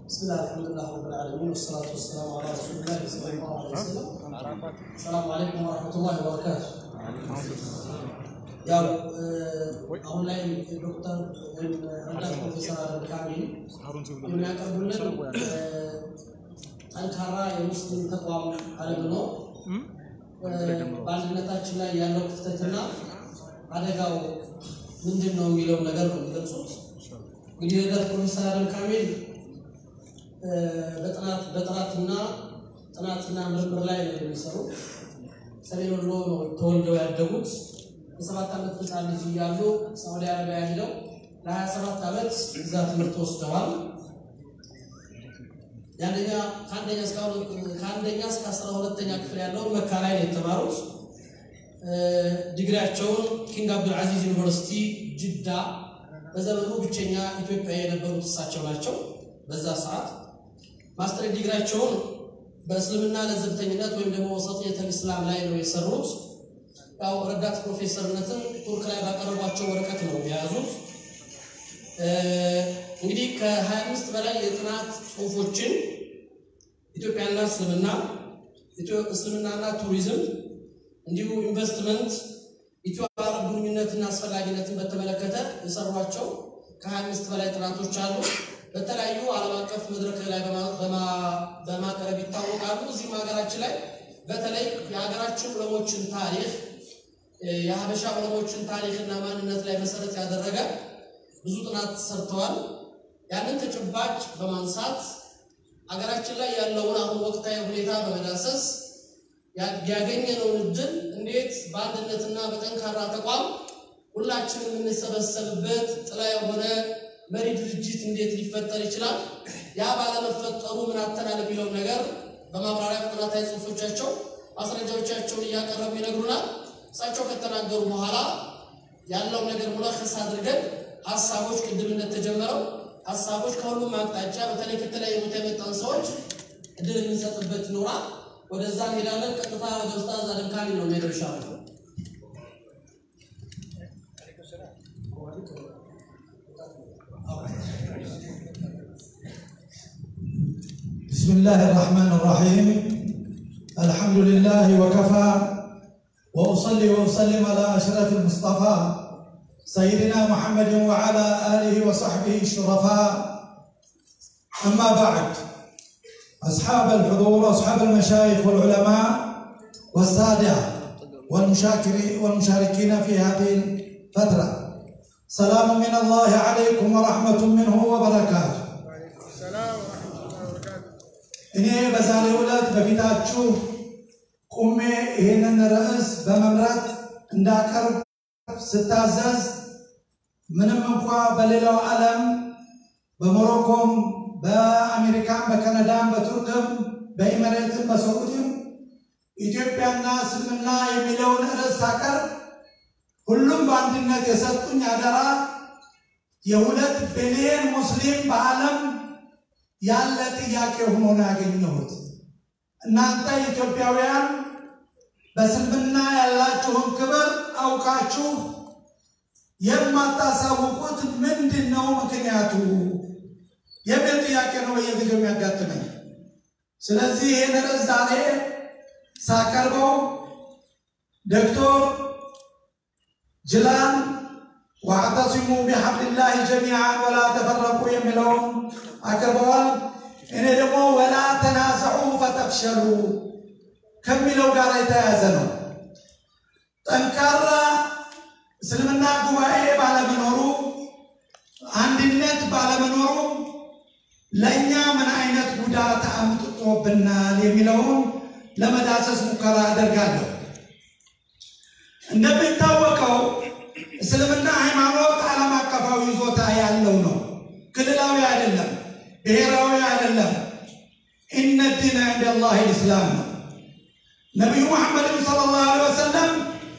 بسم الله الحمد لله رب العالمين والصلاة والسلام على رسول الله صلى الله عليه وسلم السلام عليكم ورحمة الله وبركاته ያው አሁን ላይ ዶክተር ወይም ረዳት ፕሮፌሰር አደም ካሚል የሚያቀርቡልን ጠንካራ የሙስሊም ተቋም አለመኖር በአንድነታችን ላይ ያለው ክፍተትና አደጋው ምንድን ነው የሚለው ነገር ነው የሚገልጹት። እንግዲህ ረዳት ፕሮፌሰር አደም ካሚል በጥናት በጥናትና ጥናትና ምርምር ላይ ነው የሚሰሩ። ሰሜን ወሎ ነው ተወልደው ያደጉት። የሰባት ዓመት ህፃን ልጅ እያሉ ሳዑዲ አረቢያ ሄደው ለሀያ ሰባት ዓመት እዛ ትምህርት ወስደዋል። የአንደኛ ከአንደኛ እስከ ከአንደኛ እስከ አስራ ሁለተኛ ክፍል ያለውን መካ ላይ ነው የተማሩት። ዲግሪያቸውን ኪንግ አብዱልዓዚዝ ዩኒቨርሲቲ ጅዳ በዘመኑ ብቸኛ ኢትዮጵያ የነበሩት እሳቸው ናቸው። በዛ ሰዓት ማስተር ዲግሪያቸውን በእስልምና ለዘብተኝነት ወይም ደግሞ ወሰጥየተል ኢስላም ላይ ነው የሰሩት። ያው ረዳት ፕሮፌሰርነትን ቱርክ ላይ ባቀረቧቸው ወረቀት ነው የያዙት። እንግዲህ ከ25 በላይ የጥናት ጽሁፎችን ኢትዮጵያና እስልምና፣ እስልምናና ቱሪዝም እንዲሁ ኢንቨስትመንት፣ ኢትዮ አረብ ግንኙነትና አስፈላጊነትን በተመለከተ የሰሯቸው ከ25 በላይ ጥናቶች አሉ። በተለያዩ ዓለም አቀፍ መድረክ ላይ በማቅረብ ይታወቃሉ። እዚህም ሀገራችን ላይ በተለይ የሀገራችን ዑለሞችን ታሪክ የሀበሻ ዑለሞችን ታሪክና ማንነት ላይ መሰረት ያደረገ ብዙ ጥናት ሰርተዋል። ያንን ተጨባጭ በማንሳት ሀገራችን ላይ ያለውን አሁን ወቅታዊ ሁኔታ በመዳሰስ ያገኘነውን እድል እንዴት በአንድነትና በጠንካራ ተቋም ሁላችንም የምንሰበሰብበት ጥላ የሆነ መሪ ድርጅት እንዴት ሊፈጠር ይችላል? ያ ባለመፈጠሩ ምን አተናል የሚለውን ነገር በማብራሪያ ጥናታዊ ጽሁፎቻቸው ማስረጃዎቻቸውን እያቀረቡ ይነግሩናል። እሳቸው ከተናገሩ በኋላ ያለውን ነገር ሙለኸስ አድርገን ሀሳቦች ቅድም እንደተጀመረው ሀሳቦች ከሁሉም አቅጣጫ በተለይ ከተለያዩ ቦታ የመጣን ሰዎች እድል የምንሰጥበት ይኖራል። ወደዛ እንሄዳለን። ቀጥታ ወደ ኡስታዝ አደም ካሚል ነው የሚሄደው ይሻላል። بسم الله الرحمن الرحيم الحمد لله وكفى واصلي واسلم على اشرف المصطفى سيدنا محمد وعلى اله وصحبه الشرفاء اما بعد اصحاب الحضور اصحاب المشايخ والعلماء والساده والمشاكرين والمشاركين في هذه الفتره سلام من الله عليكم ورحمه منه وبركاته እኔ በዛሬው ዕለት በፊታችሁ ቁሜ ይህንን ርዕስ በመምራት እንዳቀርብ ስታዘዝ ምንም እንኳ በሌላው ዓለም በሞሮኮም፣ በአሜሪካን፣ በካናዳም፣ በቱርክም፣ በኢሚሬትም፣ በሰዑድም ኢትዮጵያና እስልምና የሚለውን ርዕስ ሳቀርብ ሁሉም በአንድነት የሰጡኝ አደራ የሁለት ቢሊየን ሙስሊም በዓለም ያለ ጥያቄ ሆኖ ነው ያገኘሁት። እናንተ ኢትዮጵያውያን በእስልምና ያላችሁን ክብር አውቃችሁ የማታሳውቁት ምንድን ነው ምክንያቱ የሚል ጥያቄ ነው በየጊዜው የሚያጋጥመኝ። ስለዚህ ይህን ርዕስ ዛሬ ሳቀርበው ዶክተር ጅላን ዋዕተሲሙ ቢሐብሊላሂ ጀሚዓን ወላ ተፈረቁ የሚለውን አቅርበዋል። እኔ ደግሞ ወላ ተናዘዑ ፈተፍሸሉ ከሚለው ጋር የተያያዘ ነው። ጠንካራ እስልምና ጉባኤ ባለመኖሩ፣ አንድነት ባለመኖሩ ለእኛ ምን አይነት ጉዳት አምጥቶብናል የሚለውን ለመዳሰስ ሙከራ አደርጋለሁ። እንደሚታወቀው እስልምና ሃይማኖት ዓለም አቀፋዊ ይዞታ ያለው ነው። ክልላዊ አይደለም፣ ብሔራዊ አይደለም። ኢነ ዲነ ዕንደ ላህ ልእስላም ነው። ነቢዩ መሐመድም ሰለላሁ ዐለይሂ ወሰለም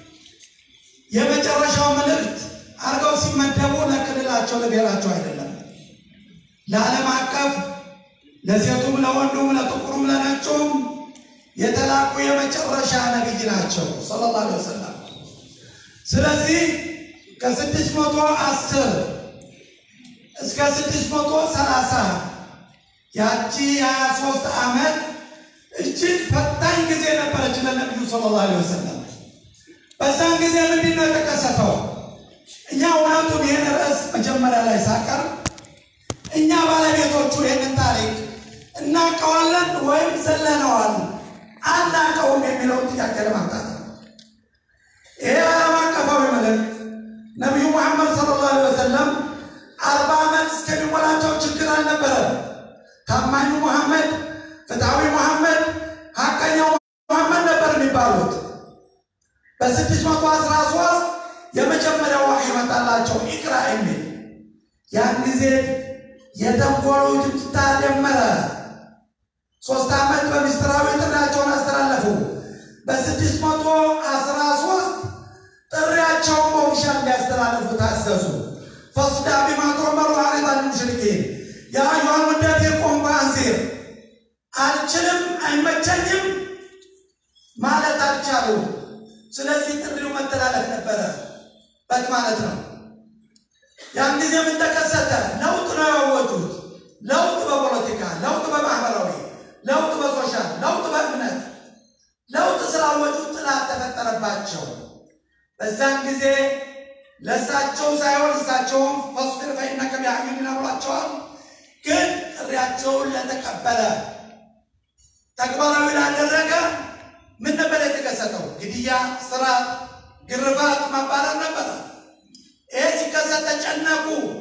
የመጨረሻው መልእክት አድርገው ሲመደቡ ለክልላቸው ለብሔራቸው አይደለም፣ ለዓለም አቀፍ ለሴቱም፣ ለወንዱም፣ ለጥቁሩም፣ ለነጩም የተላኩ የመጨረሻ ነቢይ ናቸው ሰለላሁ ዐለይሂ ወሰለም። ስለዚህ ከስድስት መቶ አስር እስከ ስድስት መቶ ሰላሳ ያቺ የሀያ ሶስት ዓመት እጅግ ፈታኝ ጊዜ ነበረች ለነቢዩ ሰለላሁ ዐለይሂ ወሰለም። በዛን ጊዜ ምንድን ነው የተከሰተው? እኛ እውነቱን ይህን ርዕስ መጀመሪያ ላይ ሳቀር እኛ ባለቤቶቹ ይህንን ታሪክ እናውቀዋለን ወይም ዘለነዋል አናውቀውም የሚለውን ጥያቄ ለማምጣት ነው። ይሄ ዓለም አቀፋዊ መልእክት ነቢዩ ሙሐመድ ሰለላሁ ዐለይሂ ወሰለም አርባ ዓመት እስከሚሞላቸው ችግር አልነበረም። ታማኙ ሙሐመድ፣ ፍትሐዊ ሙሐመድ፣ ሀቀኛው ሙሐመድ ነበር የሚባሉት። በስድስት መቶ አስራ ሶስት የመጀመሪያው ዋህይ ይመጣላቸው ኢቅራ የሚል ያን ጊዜ የተንኮሉ ጅምታ ጀመረ። ሶስት ዓመት በሚስጥራዊ ጥሪያቸውን አስተላለፉ። በስድስት መቶ አስራ ሶስት ጥሪያቸውን በኦፊሻል እንዲያስተላልፉ ታዘዙ። ፈስዳ ቢማ ቱዕመሩ አዕሪድ ዐኒል ሙሽሪኪን ያ አዩሀል ሙደቲር ቁም ፈአንዚር። አልችልም አይመቸኝም ማለት አልቻሉ። ስለዚህ ጥሪው መተላለፍ ነበረበት ማለት ነው። ያን ጊዜ ምን ተከሰተ? ለውጥ ነው ያወጁት። ለውጥ በፖለቲካ፣ ለውጥ በማህበራዊ፣ ለውጥ በሶሻል፣ ለውጥ በእምነት፣ ለውጥ ስላወጁ ጥላት ተፈጠረባቸው። በዛን ጊዜ ለእሳቸው ሳይሆን እሳቸውም ፈስቢር ፈኢነከ ቢአዕዩኒና ብሏቸዋል። ግን ጥሪያቸውን ለተቀበለ ተግባራዊ ላደረገ ምን ነበር የተከሰተው? ግድያ፣ ስራት፣ ግርፋት፣ ማባረር ነበረ። ይሄ ሲከሰት ተጨነቁ።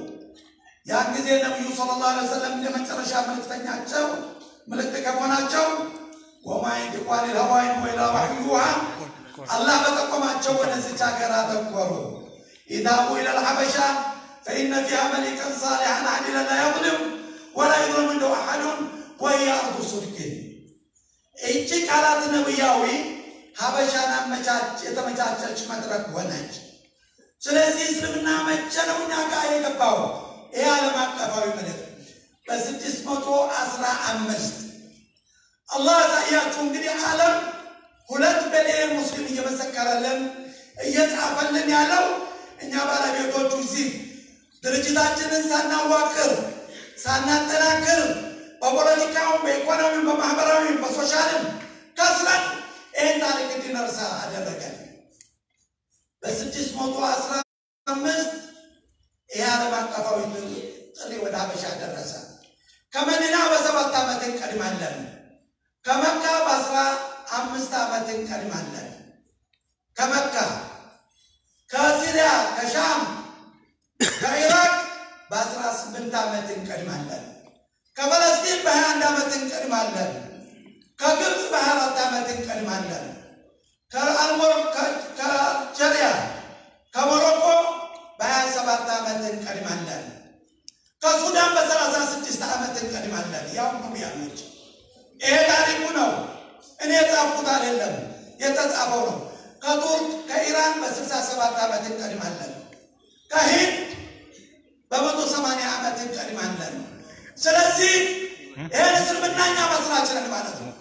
ያን ጊዜ ነቢዩ ሰለላሁ ዐለይሂ ወሰለም የመጨረሻ መልእክተኛቸው ምልክት ከመሆናቸው ወማ የንጢቁ ዐኒል ሀዋ ኢን ሁወ ኢላ ወሕዩን ዩሃ አላህ በጠቆማቸው ወደዚች ሀገር አተኮሩ። ኢዛቡ ኢለል ሐበሻ ፈኢነ ፊሃ መሊከን ሳሊሐን ዓዲለን ላ የዝሊም ወላ ዩዝለሙ ዐንደሁ አሐዱን ወሂየ አርዱ ሲድቂን። ይቺ ቃላት ነቢያዊ ሀበሻን አመቻች የተመቻቸች መድረክ ሆነች። ስለዚህ እስልምና መቼ ነው እኛ ጋር የገባው? ይህ ዓለም አቀፋዊ መልእክት በስድስት መቶ አስራ አምስት አላህ ያሳያችሁ እንግዲህ ዓለም ሁለት ሚሊዮን ሙስሊም እየመሰከረልን እየጻፈልን ያለው እኛ ባለቤቶቹ እዚህ ድርጅታችንን ሳናዋቅር ሳናጠናክር በፖለቲካውም በኢኮኖሚም በማህበራዊም በሶሻልም ከስረን ይህን ታሪክ እንዲነርሳ አደረገን። በስድስት መቶ አስራ አምስት ይህ ዓለም አቀፋዊ ጥሪ ወደ ሀበሻ ደረሰ። ከመዲና በሰባት ዓመት እንቀድማለን። ከመካ በአስራ አምስት ዓመት እንቀድማለን። ከመካ ከሲሪያ ከሻም ከኢራቅ በአስራ ስምንት ዓመት እንቀድማለን። ከፈለስጢን በሀያ አንድ ዓመት እንቀድማለን። ከግብፅ በሀያ አራት ዓመት እንቀድማለን። ከአልሞር ከአልጀሪያ ከሞሮኮ በሀያ ሰባት ዓመት እንቀድማለን። ከሱዳን በሰላሳ ስድስት ዓመት እንቀድማለን። ያው ነው ያሉት። ይሄ ታሪኩ ነው። እኔ የጻፍኩት አይደለም፣ የተጻፈው ነው። ከቱርክ ከኢራን በስልሳ ሰባት ዓመት እንቀድማለን። ከሂንድ በመቶ ሰማንያ ዓመት እንቀድማለን። ስለዚህ ይህን እስልምና እኛ መስራች ነን ማለት ነው።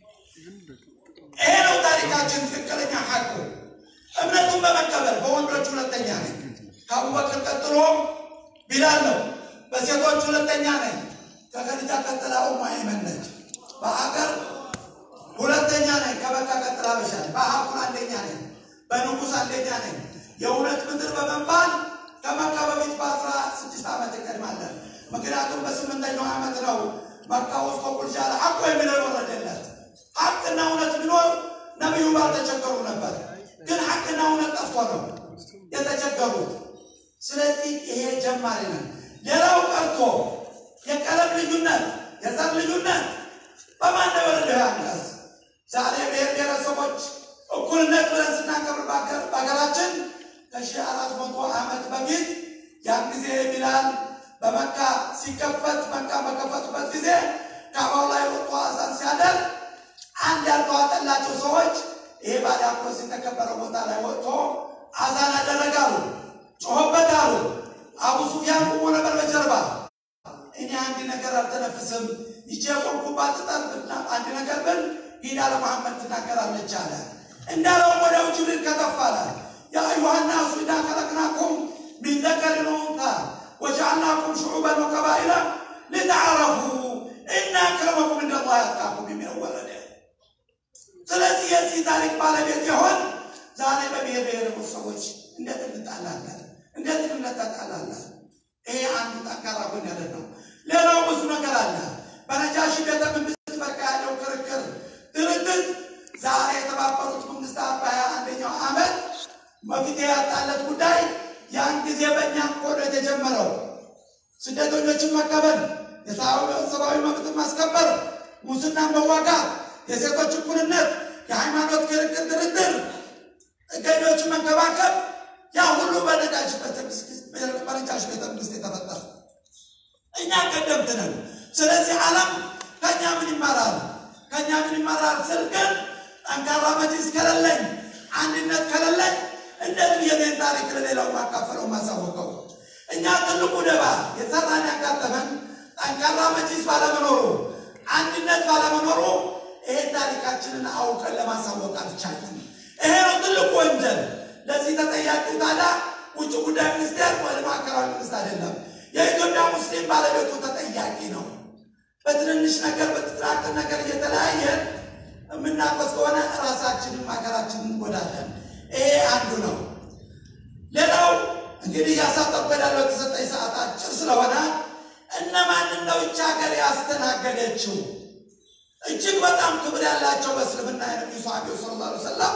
ይሄ ነው ታሪካችን፣ ትክክለኛ ሐቁ። እምነቱን በመቀበል በወንዶች ሁለተኛ ነኝ። ከአቡበክር ቀጥሎ ቢላል ነው። በሴቶች ሁለተኛ ነኝ። ከከዲጃ ቀጥላ ኡሙ አይመን ነች። በሀገር ሁለተኛ ነኝ። ከመካ ቀጥላ በሻ በሀቁን አንደኛ ነኝ። በንጉሥ አንደኛ ነኝ። የእውነት ምድር በመባል ከመካ በፊት በአስራ ስድስት ዓመት እንቀድማለን። ምክንያቱም በስምንተኛው ዓመት ነው መካ ውስጥ ቁልሻ ሐቁ የሚለው የወረደለት። ሐቅና እውነት ቢኖር ነቢዩ ባልተቸገሩ ነበር። ግን ሐቅና እውነት ጠፍቶ ነው የተቸገሩት። ስለዚህ ይሄ ጀማሪ ነን። ሌላው ቀርቶ የቀለም ልዩነት፣ የዘር ልዩነት በማን ነው የወረደው አንቀጽ? ዛሬ ብሔር ብሔረሰቦች እኩልነት ብለን ስናከብር በሀገራችን ከሺህ አራት መቶ ዓመት በፊት ያን ጊዜ ቢላል በመካ ሲከፈት መካ በከፈቱበት ጊዜ ካባው ላይ ወጥቶ አዛን ሲያደርግ አንድ ያልተዋጠላቸው ሰዎች ይሄ ባዲያቆስ የተከበረ ቦታ ላይ ወጥቶ አዛን አደረጋሉ፣ ጮሆበት አሉ። አቡ ሱፊያን ቁሞ ነበር በጀርባ። እኔ አንድ ነገር አልተነፍስም፣ ይቼ ቆምኩባት ጠርብና አንድ ነገር ብል ሂዳ ለመሐመድ ትናገራለች አለ። እንዳለውም ወዲያው ጅብሪል ከተፋለ ያ አዩሃ ናሱ ኢና ከለቅናኩም ሚን ዘከሪን ወኡንሳ ወጀዐልናኩም ሹዑበን ወቀባኢላ ልተዓረፉ እና አክረመኩም እንደላህ ያጥቃኩም የሚለው ወረደ። ስለዚህ የዚህ ታሪክ ባለቤት የሆን ዛሬ በብሔር ብሔረሰቦች ሰዎች እንዴት እንጣላለን? እንዴት እንነጠቃላለን? ይሄ አንዱ ጠንካራ ጎን ያለ ነው። ሌላው ብዙ ነገር አለ። በነጃሺ ቤተ መንግስት በቃ ያለው ክርክር፣ ድርድር ዛሬ የተባበሩት መንግስታት በሀያ አንደኛው ዓመት መፍትሄ ያጣለት ጉዳይ ያን ጊዜ በእኛም ኮዶ የተጀመረው ስደተኞችን መቀበል፣ የሰብአዊ መብትን ማስከበር፣ ሙስናን መዋጋት፣ የሴቶች እኩልነት፣ የሃይማኖት ክርክር፣ ድርድር፣ ጥገኞችን መንከባከብ ያ ሁሉ በነጃሺ ቤተ መንግስት የተፈጠረ እኛ ቀደምት ነን። ስለዚህ ዓለም ከእኛ ምን ይማራል? ከእኛ ምን ይማራል ስል ግን ጠንካራ መጅሊስ ከሌለኝ፣ አንድነት ከሌለኝ እንደዚህ የኔን ታሪክ ለሌላው ማካፈለው ማሳወቀው እኛ ትልቁ ደባ የሰራን ያጋጠመን ጠንካራ መጅሊስ ባለመኖሩ፣ አንድነት ባለመኖሩ ይሄን ታሪካችንን አውቀን ለማሳወቅ አልቻለም። ይሄ ነው ትልቁ ወንጀል። ለዚህ ተጠያቂው ታዲያ ውጭ ጉዳይ ሚኒስቴር ወደ ማዕከላዊ መንግስት አይደለም። የኢትዮጵያ ሙስሊም ባለቤቱ ተጠያቂ ነው። በትንንሽ ነገር በትጥራቅን ነገር እየተለያየን የምናቆስ ከሆነ ራሳችንን ሀገራችንን እንጎዳለን። ይሄ አንዱ ነው። ሌላው እንግዲህ እያሳጠርኩ ያለው የተሰጠኝ ሰዓት አጭር ስለሆነ እነማንን ነው ይቺ ሀገር ያስተናገደችው? እጅግ በጣም ክብር ያላቸው በእስልምና የነቢዩ ሰሃቢው ሰለላሁ ዐለይሂ ወሰለም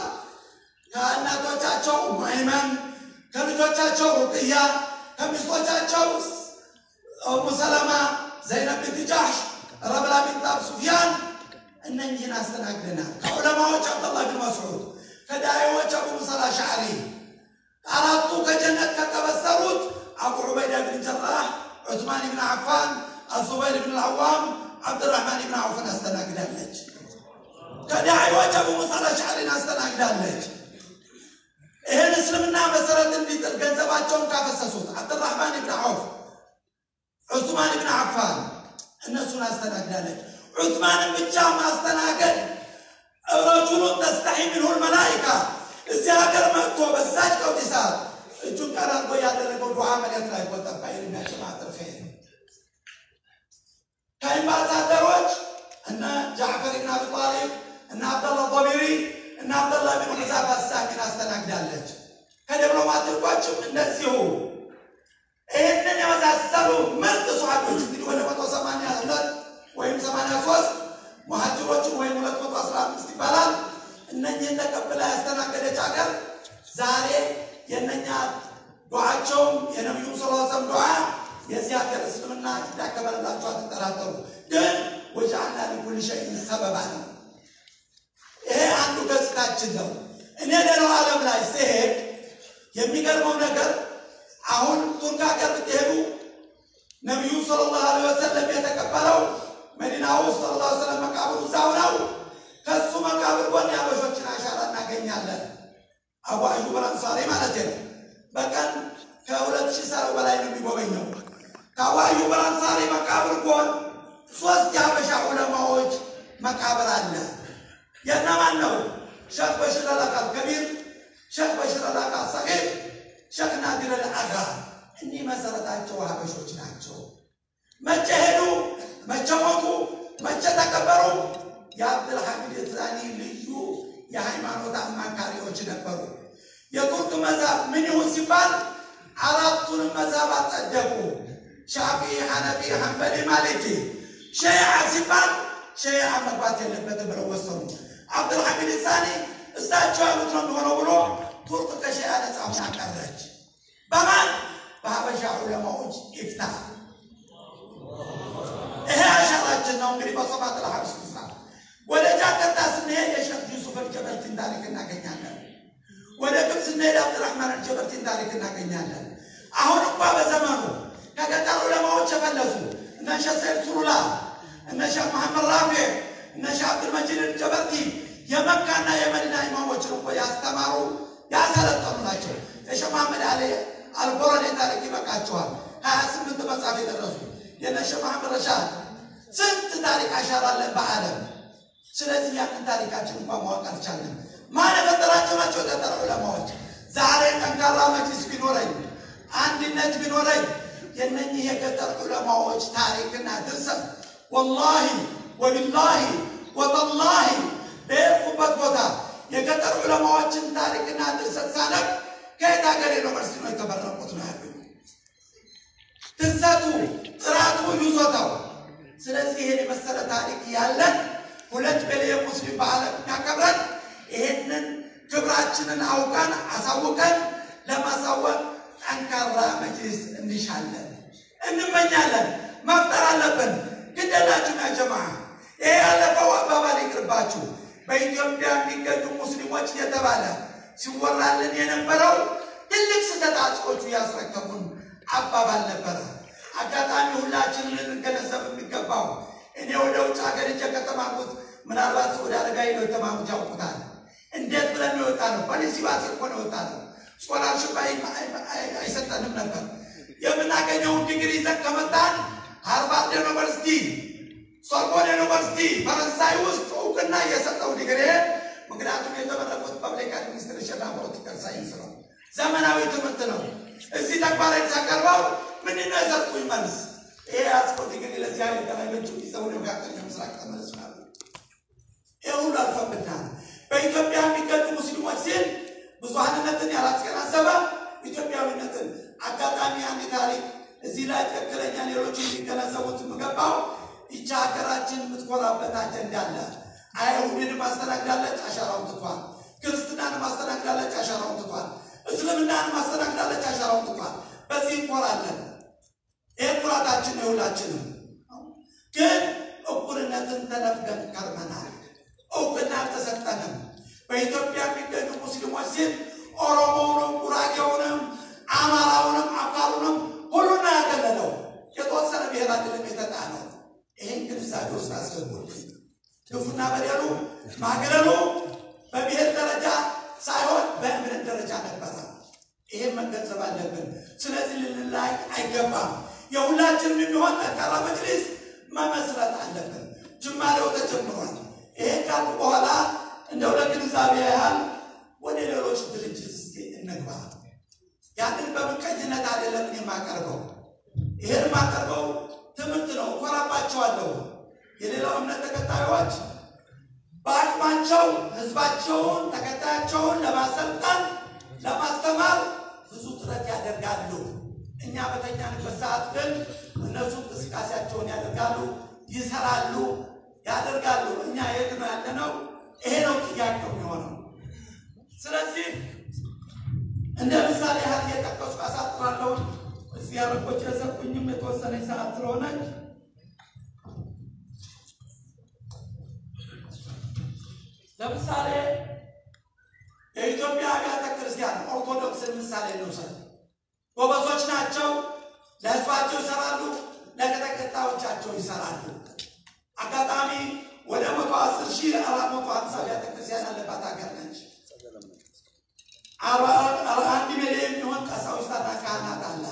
ከእናቶቻቸው ማይመን ከልጆቻቸው ሩቅያ ከሚስቶቻቸው ኡሙ ሰለማ፣ ዘይነብ ቢንት ጃሕሽ፣ ረብላ ቢንት አብ ሱፊያን እነኝህን አስተናግደናል። ከዑለማዎች አብደላህ ብን መስዑድ፣ ከዳዒዎች አቡ ሙሳ አልአሽዓሪ፣ አራቱ ከጀነት ከተበሰሩት አቡ ዑበይዳ ብን ጀራህ፣ ዑትማን ብን ዓፋን፣ አዙበይር ብን አልዓዋም፣ ዓብድራሕማን ብን ዓውፍን አስተናግዳለች። ከዳዒዎች አቡ ሙሳ አልአሽዓሪን አስተናግዳለች። ይህን እስልምና መሰረት እንዲጥል ገንዘባቸውን ካፈሰሱት አብድራሕማን ብን ዓውፍ፣ ዑስማን ብን ዓፋን እነሱን አስተናግዳለች። ዑስማንን ብቻ ማስተናገድ ረጁሉን ተስተሒ ሚንሁ ልመላኢካ እዚህ ሀገር መጥቶ በዛች ቀውጢ ሰዓት እጁን ቀና አድርጎ ያደረገው ዱዓ መሬት ላይ ቆጠባ የሚያጨማጥር ኸይር ከኤምባሳደሮች እነ ጃዕፈር ብን አቢ ጣሊብ እነ አብደላ ጦቢሪ እነ አብደላ ብን ሑዛፋ ሳኪን አስተናግዳለች። ከዲፕሎማቲኮችም እንደዚሁ ይህንን የመሳሰሉ ምርጥ ሰሃቦች እንግዲህ ወደ መቶ ሰማንያ ሁለት ወይም ሰማንያ ሶስት ሙሃጅሮችን ወይም ሁለት መቶ አስራ አምስት ይባላል። እነኝህን ተቀብላ ያስተናገደች ሀገር ዛሬ የእነኛ ዱዓቸውም የነቢዩ ስ ሰም ዱዓ የዚህ ሀገር እስልምና እንዳከበረላቸው አትጠራጠሩ። ግን ወጀዐልና ሊኩሊ ሸይኢን ሰበባ ነው። ይሄ አንዱ ገጽታችን ነው። እኔ ሌላው ዓለም ላይ ሲሄድ የሚገርመው ነገር አሁን ቱርክ ሀገር ብትሄዱ ነቢዩ ሰለላሁ ዐለይሂ ወሰለም የተቀበለው መዲና ውስጥ ሰለላሁ ዐለይሂ ወሰለም መቃብሩ እዛው ነው። ከሱ መቃብር ጎን የአበሾችን አሻራ እናገኛለን። አቡ አዩብ አልአንሳሪ ማለት ነው። በቀን ከሁለት ሺህ ሰው በላይ ነው የሚጎበኘው። ከአቡ አዩብ አልአንሳሪ መቃብር ጎን ሶስት የአበሻ ዑለማዎች መቃብር አለ። የእነማን ነው? ሸክ በሽር አልአቃል ከቢር፣ ሸክ በሽር አልአቃል ሰጊር፣ ሸክ ናዲር አልአጋ። እኒህ መሰረታቸው ሀበሾች ናቸው። መቼ ሄዱ? መቼ ሞቱ? መቼ ተቀበሩ? የአብድልሐሚድ የትዛኒ ልዩ የሃይማኖት አማካሪዎች ነበሩ። የቱርክ መዛብ ምን ይሁን ሲባል አራቱንም መዛብ አጸደቁ። ሻፊ፣ ሐነፊ፣ ሐንበሊ፣ ማሊኪ። ሸይዓ ሲባል ሸይዓ መግባት የለበትም ብለው ወሰኑ። አብዱልሐሚድ ሳኒ እሳቸው ያሉት ነው የሚሆነው ብሎ ቱርክ ከሸይዓ ነጻ ሆና ቀረች። በማን በሀበሻ ዑለማዎች ይፍታ። ይሄ አሻራችን ነው እንግዲህ በሶፋት ለሀብስ ስራ ወደ ጃከርታ ስንሄድ የሸክ ዩሱፍ አልጀበርቲን ታሪክ እናገኛለን። ወደ ግብፅ ስንሄድ አብድራህማን አልጀበርቲን ታሪክ እናገኛለን። አሁን እንኳ በዘመኑ ከገጠር ዑለማዎች የፈለሱ እነ ሸህ ሰይድ ሱሩላ፣ እነ ሸህ መሐመድ ራፊ፣ እነ ሸህ አብዱልመጂድ አልጀበርቲ የመካና የመዲና ኢማሞችን እኮ ያስተማሩ ያሰለጠኑ ናቸው። የሸህ መሐመድ አሊ አልቦረኔ ታሪክ ይበቃቸዋል። ሀያ ስምንት መጽሐፍ የደረሱ የነ ሸህ መሐመድ ረሻድ ስንት ታሪክ አሻራ አለን በዓለም ስለዚህ ያንን ታሪካችን እንኳን ማወቅ አልቻለም። ማን የፈጠራቸው ናቸው? የገጠር ዑለማዎች። ዛሬ ጠንካራ መጅሊስ ቢኖረኝ አንድነት ቢኖረኝ የነኚህ የገጠር ዑለማዎች ታሪክና ድርሰት ወላሂ ወቢላሂ ወተላሂ በሄድኩበት ቦታ የገጠር ዑለማዎችን ታሪክና ድርሰት ሳነብ ከየት ሀገር ዩኒቨርሲቲ ነው የተመረቁት ነው ያሉኝ። ድርሰቱ፣ ጥራቱ፣ ይዞታው። ስለዚህ ይሄን የመሰለ ታሪክ ያለን ሁለት ሚሊዮን ሙስሊም በዓለም የሚያከብረን ይሄንን ክብራችንን አውቀን አሳውቀን ለማሳወቅ ጠንካራ መጅሊስ እንሻለን፣ እንመኛለን፣ መፍጠር አለብን። ግደላችሁ ያ ጀማ ይሄ ያለፈው አባባል ይቅርባችሁ። በኢትዮጵያ የሚገኙ ሙስሊሞች የተባለ ሲወራልን የነበረው ትልቅ ስህተት አጽቆቹ ያስረከቡን አባባል ነበረ። አጋጣሚ ሁላችንን ልንገነዘብ የሚገባው እኔ ወደ ውጭ ሀገር እጀ ከተማርኩት ምናልባት ወደ አረጋ ሄደው የተማሩት ያውቁታል። እንዴት ብለን የወጣ ነው? በሊሲባስ እኮ ነው የወጣ ነው። ስኮላርሽፕ አይሰጠንም ነበር። የምናገኘውን ዲግሪ ይዘን ከመጣን ሃርቫርድ ዩኒቨርሲቲ፣ ሶርቦን ዩኒቨርሲቲ ፈረንሳይ ውስጥ እውቅና እየሰጠው ዲግሪ ምክንያቱም የተመረቁት ፐብሊክ አድሚኒስትሬሽን እና ፖለቲካል ሳይንስ ነው። ዘመናዊ ትምህርት ነው። እዚህ ተግባራዊ ሳቀርበው ምንድን ነው የሰጡኝ መልስ? ይሄ ያስኮት እንግዲህ ለዚህ አይነት ተለያዮቹ ይዘው ወደ መካከለኛ ምስራቅ ተመለሱ ናሉ። ይህ ሁሉ አልፈብናል። በኢትዮጵያ የሚገኙ ሙስሊሞች ሲል ብዙሀንነትን ያላስገናዘበ ኢትዮጵያዊነትን አጋጣሚ አንድ ታሪክ እዚህ ላይ ትክክለኛ ሌሎች እንዲገነዘቡት የምገባው ይቻ ሀገራችን የምትኮራበት አጀንዳ አለ። አይሁድን ማስተናግዳለች፣ አሻራውን ትቷል። ክርስትናን ማስተናግዳለች፣ አሻራውን ትቷል። እስልምናን ማስተናግዳለች፣ አሻራውን ትቷል። በዚህ እንኮራለን። ይህ ኩራታችን ነው። ሁላችንም ግን እኩልነትን ተነፍገን ከርመናል። እውቅና አልተሰጠንም። በኢትዮጵያ የሚገኙ ሙስሊሞች ሲል ኦሮሞውንም፣ ጉራጌውንም፣ አማራውንም፣ አፋሩንም ሁሉን ያገለለው የተወሰነ ብሔር አይደለም የተጣለው። ይህን ግንዛቤ ውስጥ አስገቡልኝ። ግፉና በደሉ ማግለሉ በብሔር ደረጃ ሳይሆን በእምነት ደረጃ ነበረ። ይህን መገንዘብ አለብን። ስለዚህ ልንላይ አይገባም። የሁላችንም የሚሆን ጠንካራ መጅሊስ መመስረት አለብን። ጅማሬው ተጀምሯል። ይሄን ካልኩ በኋላ እንደው ለግንዛቤ ያህል ወደ ሌሎች ድርጅት እስኪ እንግባ። ያንን በምቀኝነት አይደለም እኔ የማቀርበው። ይሄን የማቀርበው ትምህርት ነው። እኮራባቸዋለሁ። የሌላው እምነት ተከታዮች በአቅማቸው ህዝባቸውን ተከታያቸውን ለማሰልጠን ለማስተማር ብዙ ጥረት ያደርጋሉ። እኛ በተኛንበት ሰዓት ግን እነሱ እንቅስቃሴያቸውን ያደርጋሉ፣ ይሰራሉ፣ ያደርጋሉ። እኛ የት ነው ያለነው? ይሄ ነው ጥያቄው የሚሆነው። ስለዚህ እንደ ምሳሌ ያህል እየጠቀሱ አሳጥራለሁ። እዚህ ያረቆች የሰጡኝም የተወሰነች ሰዓት ስለሆነች ለምሳሌ የኢትዮጵያ አብያተ ክርስቲያን ኦርቶዶክስን ምሳሌ እንውሰድ። ጎበዞች ናቸው። ለህዝባቸው ይሰራሉ፣ ለተከታዮቻቸው ይሰራሉ። አጋጣሚ ወደ መቶ አስር ሺህ አራት መቶ ሀምሳ አብያተ ክርስቲያን ያለባት ሀገር ነች። አንድ ሚሊዮን የሚሆን ቀሳውስትና ካህናት አለ።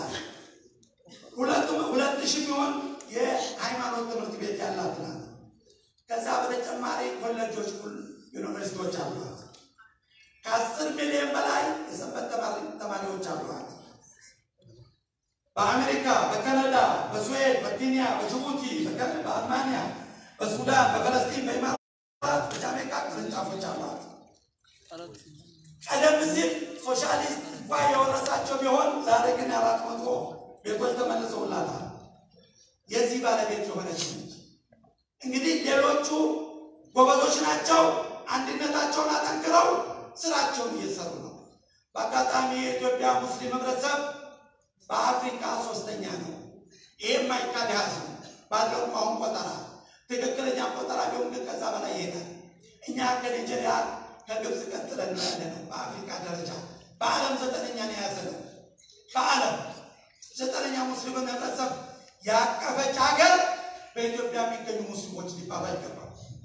ሁለት ሺህ የሚሆን የሃይማኖት ትምህርት ቤት ያላት ናት። ከዛ በተጨማሪ ኮሌጆች፣ ዩኒቨርሲቲዎች አሏት። ከአስር ሚሊዮን በላይ የሰንበት ተማሪዎች አሏት። በአሜሪካ፣ በካናዳ፣ በስዌድ፣ በኬንያ፣ በጅቡቲ፣ በአልማንያ፣ በሱዳን፣ በፈለስጢን፣ በኢማራት፣ በጃሜካ ቅርንጫፎች አሏት። ቀደም ሲል ሶሻሊስት እንኳ የወረሳቸው ቢሆን ዛሬ ግን አራት መቶ ቤቶች ተመልሰውላታል። የዚህ ባለቤት የሆነች ነች። እንግዲህ ሌሎቹ ጎበዞች ናቸው። አንድነታቸውን አጠንክረው ስራቸውን እየሰሩ ነው። በአጋጣሚ የኢትዮጵያ ሙስሊም ህብረተሰብ በአፍሪካ ሶስተኛ ነው። ይህም ማይካድ ሀዝ ነው ባለው አሁን ቆጠራ ትክክለኛ ቆጠራ ቢሆን ግን ከዛ በላይ ይሄዳል። እኛ ከኒጀሪያ ከግብፅ ቀጥለን ነው ያለ ነው። በአፍሪካ ደረጃ በዓለም ዘጠነኛ ነው የያዘ ነው። በዓለም ዘጠነኛ ሙስሊምን ህብረተሰብ ያቀፈች ሀገር በኢትዮጵያ የሚገኙ ሙስሊሞች ሊባሉ አይገባም።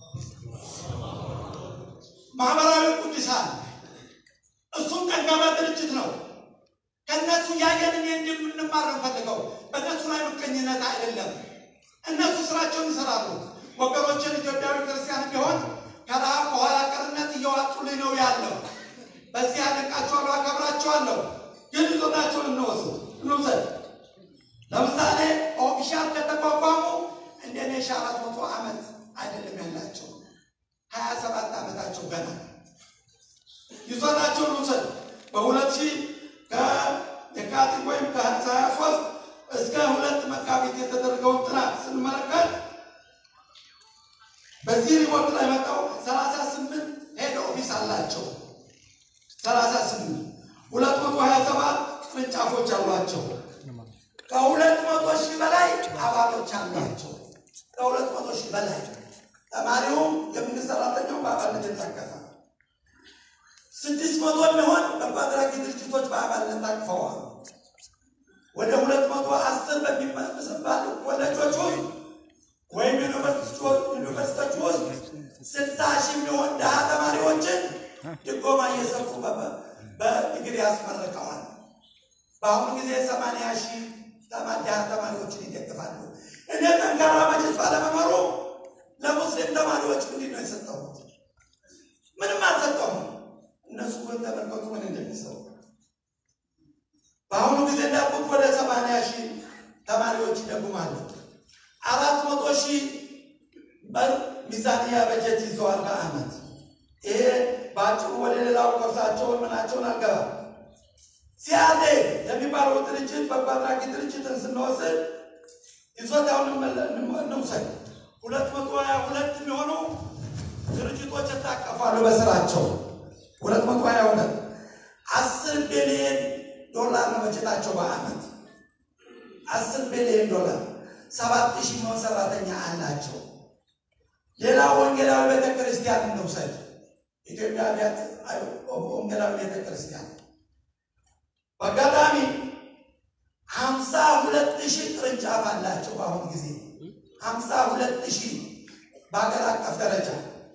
ማህበራዊ ቅዱሳን እሱም ጠንካራ ድርጅት ነው። ከእነሱ ያየን እኔ እንደምንማር ነው ፈልገው በእነሱ ላይ ምቀኝነት አይደለም። እነሱ ስራቸውን ይሰራሉ። ወገኖችን ኢትዮጵያዊ ክርስቲያን ቢሆን ከረሃብ ከኋላ ቀርነት እየዋጡልኝ ነው ያለው። በዚህ አደንቃቸዋለሁ፣ አከብራቸዋለሁ። ግን ይዞታቸውን እንወስድ እንውሰድ። ለምሳሌ ኦፊሻል ከተቋቋሙ እንደ ኔሽን ሺህ አራት መቶ ዓመት አይደለም ያላቸው ሀያ ሰባት ዓመታቸው ገና ይዞታቸውን ውሰድ በሁለት ሺህ ከየካቲት ወይም ከሀያ ሶስት እስከ ሁለት መጋቢት የተደረገውን ጥናት ስንመለከት በዚህ ሪፖርት ላይ መጣው ሰላሳ ስምንት ሄድ ኦፊስ አላቸው። ሰላሳ ስምንት ሁለት መቶ ሀያ ሰባት ቅርንጫፎች አሏቸው። ከሁለት መቶ ሺህ በላይ አባሎች አሏቸው። ከሁለት መቶ ሺህ በላይ ተማሪውም የመንግስት ሰራተኛው በአባልነት የተጠቀሰ ስድስት መቶ የሚሆን በጎ አድራጊ ድርጅቶች በአባልነት ታቅፈዋል። ወደ ሁለት መቶ አስር በሚመስባሉ ኮሌጆች ውስጥ ወይም ዩኒቨርሲቲዎች ውስጥ ስልሳ ሺህ የሚሆን ድሃ ተማሪዎችን ድጎማ እየሰፉ በዲግሪ ያስመርቀዋል። በአሁኑ ጊዜ ሰማንያ ሺህ ድሃ ተማሪዎችን ይደግፋሉ። እኔ ጠንካራ መጅስ ባለመኖሩ ለሙስሊም ተማሪዎች ምንድን ነው የሰጠሁት? ምንም አልሰጠሁም። እነሱ ግን ተመልከቱ ምን እንደሚሰሩ። በአሁኑ ጊዜ እንዳልኩት ወደ ሰማንያ ሺህ ተማሪዎች ይደጉማሉ። አራት መቶ ሺህ በር ሚዛንያ በጀት ይዘዋል በአመት። ይሄ በአጭሩ ወደ ሌላው ኮርሳቸውን ምናቸውን አልገባም። ሲያዴ የሚባለው ድርጅት በጎ አድራጊ ድርጅትን ስንወስድ ይዞታውን እንውሰድ። ሁለት መቶ ሀያ ሁለት የሚሆኑ ድርጅቶች ይታቀፋሉ በስራቸው ሁለት መቶ ሀያ ሁለት አስር ቢሊየን ዶላር ነው በጀታቸው በአመት አስር ቢሊየን ዶላር ሰባት ሺህ የሚሆን ሰራተኛ አላቸው። ሌላ ወንጌላዊ ቤተ ክርስቲያን እንውሰድ። ኢትዮጵያ አብያተ ወንጌላዊ ቤተ ክርስቲያን በአጋጣሚ ሀምሳ ሁለት ሺህ ቅርንጫፍ አላቸው። በአሁኑ ጊዜ ሀምሳ ሁለት ሺህ በሀገር አቀፍ ደረጃ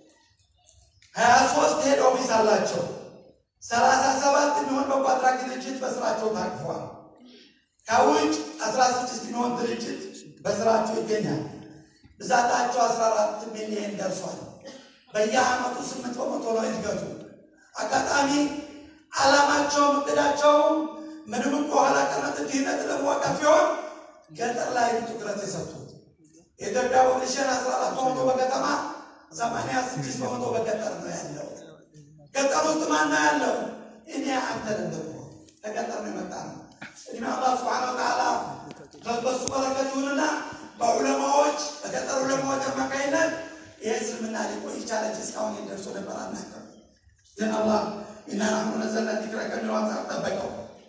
ሀያ ሶስት ሄድ ኦፊስ አላቸው። ሰላሳ ሰባት የሚሆን በጎ አድራጊ ድርጅት በስራቸው ታቅፏል። ከውጭ አስራ ስድስት የሚሆን ድርጅት በስራቸው ይገኛል። ብዛታቸው አስራ አራት ሚሊዮን ደርሷል። በየአመቱ ስምንት በመቶ ነው እድገቱ። አጋጣሚ ዓላማቸውም እቅዳቸውም ምንም እንኳ ኋላ ቀርነት ድህነት ለመዋቀፍ ሲሆን ገጠር ላይ ትኩረት የሰጡት የኢትዮጵያ ፖፕሌሽን አስራ አራት በመቶ በከተማ ሰማንያ ስድስት በመቶ በገጠር ነው ያለው። ገጠር ውስጥ ማን ነው ያለው? እኔ አንተን ደግሞ ከገጠር ነው የመጣ ነው። እድሜ አላህ ስብሓነ ወተዓላ በሱ በረከት ይሁንና በዑለማዎች በገጠር ዑለማዎች አማካኝነት ይህ እስልምና ሊቆይ ይቻለ እንጂ እስካሁን ደርሶ ነበር አናውቅም። ግን አላህ ኢና ናሕኑ ነዘልና ዚክረ ከሚለው አንጻር ጠበቀው።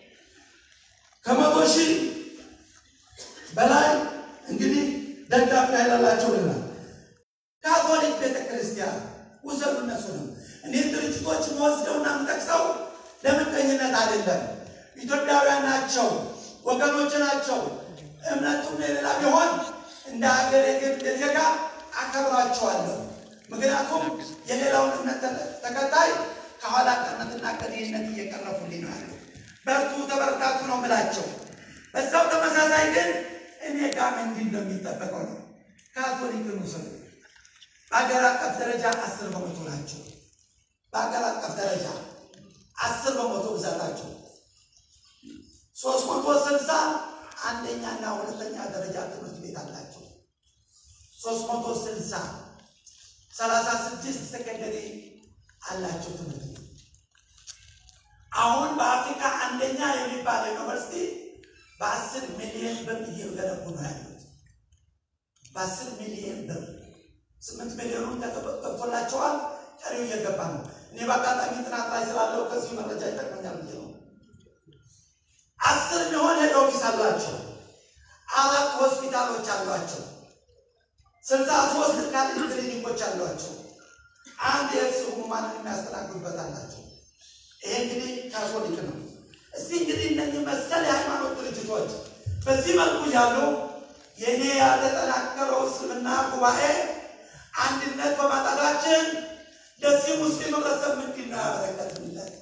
ከመቶ ሺህ በላይ እንግዲህ ደጋፊ ኃይላላቸው ልናል ካቶሊክ ቤተ ክርስቲያን ውሰዱ። እነሱንም እኔ ድርጅቶች መወስደውና የምጠቅሰው ለምቀኝነት አይደለም። ኢትዮጵያውያን ናቸው፣ ወገኖች ናቸው። እምነቱም የሌላ ቢሆን እንደ ሀገር የግል ዜጋ አከብራቸዋለሁ። ምክንያቱም የሌላውን እምነት ተከታይ ከኋላ ቀርነትና ከድህነት እየቀረፉልኝ ነው ያለው። በርቱ ተበርታቱ ነው ምላቸው። በዛው ተመሳሳይ ግን እኔ ጋር ምንድን ነው የሚጠበቀው ነው ካቶሊክን ውሰዱ። በሀገር አቀፍ ደረጃ አስር በመቶ ናቸው። በሀገር አቀፍ ደረጃ አስር በመቶ ብዛታቸው ሶስት መቶ ስልሳ አንደኛና ሁለተኛ ደረጃ ትምህርት ቤት አላቸው። ሶስት መቶ ስልሳ ሰላሳ ስድስት ሰከንደሪ አላቸው ትምህርት ቤት። አሁን በአፍሪካ አንደኛ የሚባለው ዩኒቨርሲቲ በአስር ሚሊዮን ብር እየገነቡ ነው ያሉት። በአስር ሚሊዮን ብር ስምንት ሚሊዮኑን ገብቶላቸዋል። ቀሪው እየገባ ነው። እኔ በአጋጣሚ ጥናት ላይ ስላለው ከዚህ መረጃ ይጠቅመኛል ብዬ ነው። አስር የሚሆን ሄድ ኦፊስ አላቸው። አራት ሆስፒታሎች አሏቸው። ስልሳ ሶስት ካሊድ ክሊኒኮች አሏቸው። አንድ የእርስ ህሙማንን የሚያስተናግዱበት አላቸው። ይሄ እንግዲህ ካቶሊክ ነው። እስቲ እንግዲህ እነዚህ መሰል የሃይማኖት ድርጅቶች በዚህ መልኩ ያሉ የእኔ ያልተጠናከረው እስልምና ጉባኤ አንድነት በማጣታችን ለዚህ ሙስሊም ህብረተሰብ ምንድን ነው ያበረከትንለት?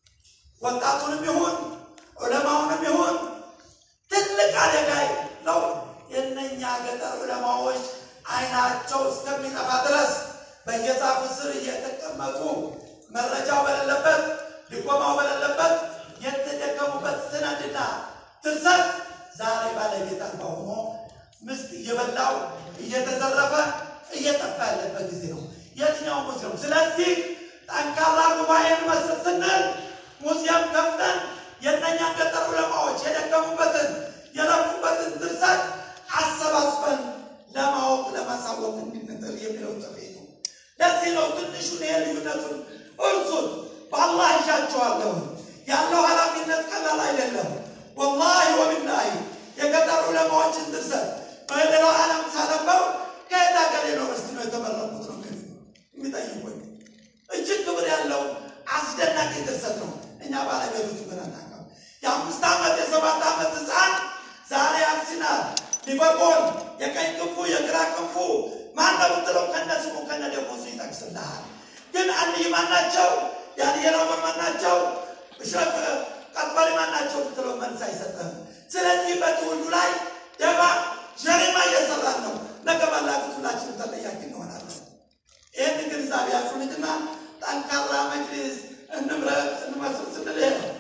ወጣቱንም ይሁን ዑለማውንም ይሁን ትልቅ አደጋ ነው። የእነኛ ገጠር ዑለማዎች አይናቸው እስከሚጠፋ ድረስ በየዛፉ ስር እየተቀመጡ መረጃው በሌለበት ድጎማው በሌለበት የተደከሙበት ስነድና ትርሰት ዛሬ ባለቤት አልባ ሆኖ ምስጥ እየበላው እየተዘረፈ እየጠፋ ያለበት ጊዜ ነው የትኛው ሙስሊም። ስለዚህ ጠንካራ ጉባኤን መስረት ስንል ሙዚየም ከፍተን የእነኛን ገጠር ዑለማዎች የደከሙበትን የለፉበትን ድርሰት አሰባስበን ለማወቅ ለማሳወቅ እንድንጥር የሚለው ጥሪ ነው። ለዚህ ነው ትንሹን ይሄ ልዩነቱን እርሱን በአላህ ይሻቸዋለሁ። ያለው ኃላፊነት ቀላል አይደለም። ወላሂ ወቢላሂ የገጠር ዑለማዎችን ድርሰት በሌላው ዓለም ሳነበው ከየት ሀገር ዩኒቨርሲቲ ነው የተመረቁት ነው የሚጠይቁኝ። እጅግ ክብር ያለው አስደናቂ ድርሰት ነው። እኛ ባለቤቶች ግን አናውቅም። የአምስት ዓመት የሰባት ዓመት ህፃን ዛሬ አርሲናል፣ ሊቨርፑል የቀኝ ክንፉ የግራ ክንፉ ማነው ብትለው ከነ ስሙ ከነ ደሞዙ ይጠቅስልሃል። ግን አንይ ማናቸው ያን የለወን ማናቸው እሸት ቀበሪ ማናቸው ብትለው መልስ አይሰጥም። ስለዚህ በትውልዱ ላይ ደባ ጀሪማ እየሰራን ነው። ነገ ባላፊት ሁላችንም ተጠያቂ እንሆናለን። ይህን ግንዛቤ ያዙልኝና ጠንካራ መጅሊስ እንምረጥ እንመስል ስንል ይሄ ነው።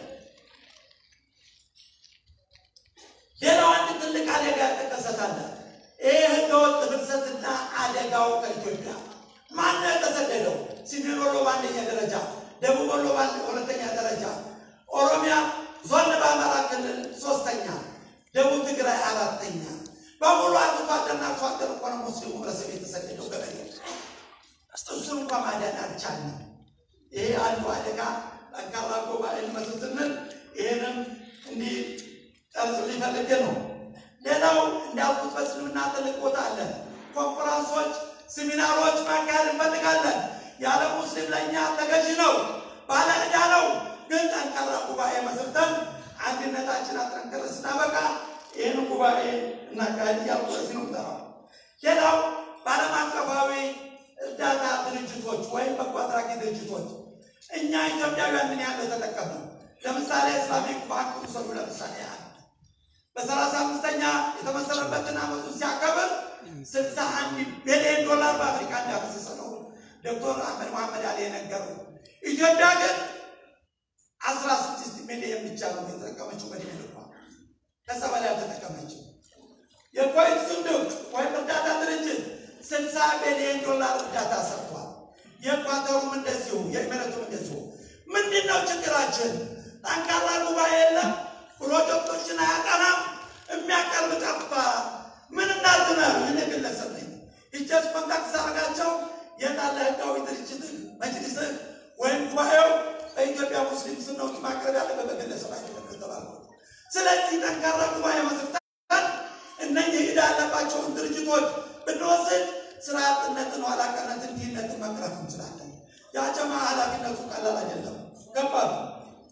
ሌላው አንድ ትልቅ አደጋ ተከሰታለ። ይህ ህገወጥ ፍልሰትና አደጋው ከኢትዮጵያ ማነው የተሰደደው? ሰሜን ወሎ በአንደኛ ደረጃ፣ ደቡብ ወሎ በሁለተኛ ደረጃ፣ ኦሮሚያ ዞን በአማራ ክልል ሶስተኛ፣ ደቡብ ትግራይ አራተኛ። በሙሉ አርሶ አደርና አርሶ አደር እኮ ነው ሙስሊሙ ህብረተሰብ የተሰደደው ገበሬ እሱን እንኳ ማዳን አልቻልንም። ይሄ አንዱ አደጋ ጠንካራ ጉባኤ መስል ስንል ይህንም እንዲህ ጠርዝ ሊፈልግ ነው። ሌላው እንዳልኩት በእስልምና ትልቅ ቦታ አለ። ኮንፈረንሶች፣ ሴሚናሮች ማካሄድ እንፈልጋለን። ያለ ሙስሊም ለእኛ ተገዥ ነው፣ ባለ ዕዳ ነው። ግን ጠንካራ ጉባኤ መስርተን አንድነታችን አጠንክረን ስናበቃ ይህን ጉባኤ እናካሄድ እያልኩ ለዚህ ነው የምጠራው። ሌላው በዓለም አቀፋዊ እርዳታ ድርጅቶች ወይም በጎ አድራጊ ድርጅቶች እኛ ኢትዮጵያውያን ምን ያህል ተጠቀምነው? ለምሳሌ ኢስላሚክ ባንክ ውሰዱ። ለምሳሌ ያህል በሰላሳ አምስተኛ የተመሰረበትን ዓመቱን ሲያከብር ስልሳ አንድ ቢሊዮን ዶላር በአፍሪካ እንዳፈሰሰ ነው ዶክተር አህመድ መሐመድ አሊ የነገሩ። ኢትዮጵያ ግን አስራ ስድስት ሚሊዮን ብቻ ነው የተጠቀመችው በድሜ ልኳ ከዛ በላይ አልተጠቀመችው። የኮይት ስንዱቅ ወይም እርዳታ ድርጅት ስልሳ ቢሊዮን ዶላር እርዳታ ሰርቷል። የኳተሩም እንደዚሁ የኢሚሬቱም እንደዚሁ። ምንድን ነው ችግራችን? ጠንካራ ጉባኤ የለም፣ ፕሮጀክቶችን አያጠናም፣ የሚያቀርብ ጠፋ። ምን እናድነው? እኔ ግለሰብ ነኝ። ይቸስ ኮንታክት ሳረጋቸው የታለ ህጋዊ ድርጅትህ መጅሊስህ ወይም ጉባኤው በኢትዮጵያ ሙስሊም ስም ነው ማቅረብ ያለበት በግለሰብ አይደለም ከተባልኩ። ስለዚህ ጠንካራ ጉባኤ መስርተን እነኝህ ዕዳ ያለባቸውን ድርጅቶች ብንወስድ ስራ አጥነትን፣ ኋላ ቀርነትን፣ ድህነትን መቅረፍ እንችላለን። የአጀማ ኃላፊነቱ ቀላል አይደለም፣ ከባድ ነው።